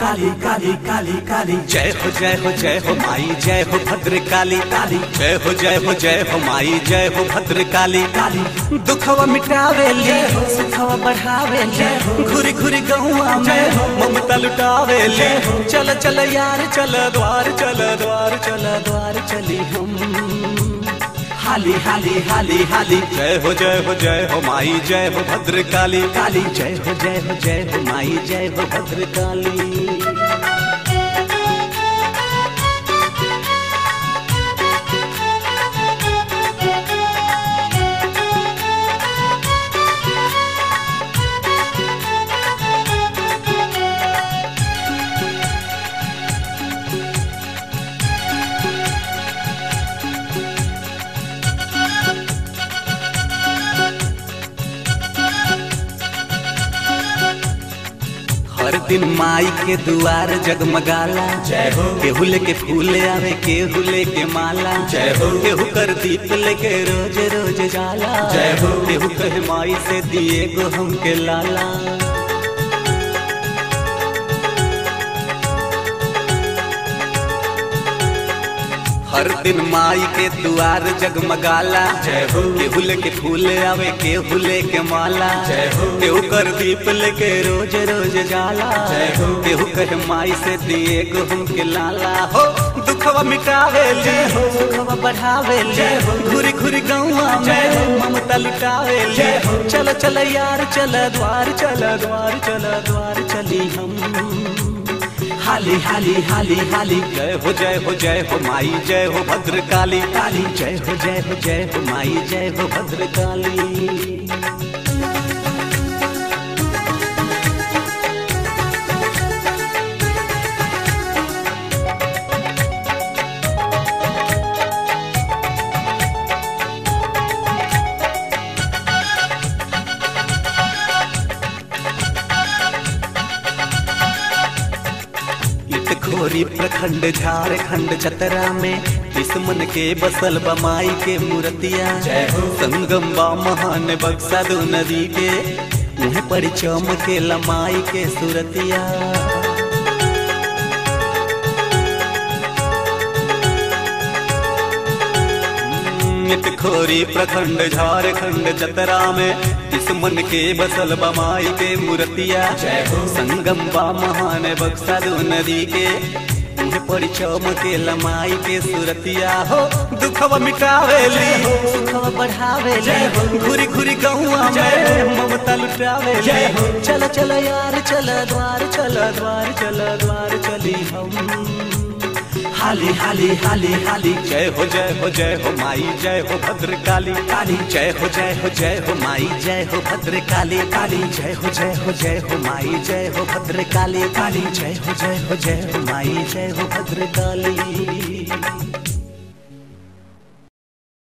काली काली काली काली जय हो जय हो जय हो माई जय हो भद्र काली काली जय हो जय हो जय हो माई जय हो भद्र काली काली दुखवा मिटावे ले सुखवा बढ़ावे ले घुरी घुरी गहुआ में ममता लुटावे ले चल चल यार चल द्वार चल द्वार चल द्वार चली हम हाली हाली हाली हाली जय हो जय हो जय हो माई जय हो भद्र काली काली जय हो जय हो जय हो माई जय हो भद्र काली हर दिन माई के दुआर जगमगाला जय हो केहू लेके फूल आवे केहू लेके माला जय हो। केहू कर दीप लेके रोज रोज जाला जय हो। केहू कहे माई से दिए गो हमके लाला हर दिन माई के दुआर जगमगाला जय हो। केहू लेके फूल आवे केहू लेके माला जय हो। केहू कर दीप लेके रोज रोज जाला जय हो। केहू कहे माई से दिए गो हमके लाला हो दुखवा मिटावे ले हो सुखवा बढ़ावे ले जय हो। घुरी घुरी गौआ जय में हो। ममता लुटावे ले जय हो। चल चल यार चल द्वार चल द्वार चल द्वार चली हम हाली हाली हाली हाली जय हो जय हो जय हो माई जय हो भद्र काली काली जय हो जय हो जय हो माई जय हो भद्र काली खोरी प्रखंड झारखंड चतरा में दुश्मन के बसल बमाई के मूर्तिया जय हो। संगम बा महान बक्सा दो नदी के मुँह पर चमके लमाई के सूरतिया खोरी प्रखंड झारखंड चतरा में दुश्मन के बसल बमाई के मूर्तिया जय हो। संगम बा महान बक्सा दो नदी के मुँह पर चमके लमाई के सूरतिया हो दुखवा मिटावे ले हो सुखवा बढ़ावे ले जय हो। घुरी घुरी गहुआ जय में ममता लुटावे ले जय हो। चल चल यार चल द्वार चल द्वार चल द्वार चली हम हाली हाली हाली हाली जय हो जय हो जय हो माई जय हो भद्र काली काली जय हो जय हो जय हो माई जय हो भद्र काली काली जय हो जय हो जय हो माई जय हो भद्र काली काली जय हो जय हो जय हो माई जय हो भद्र काली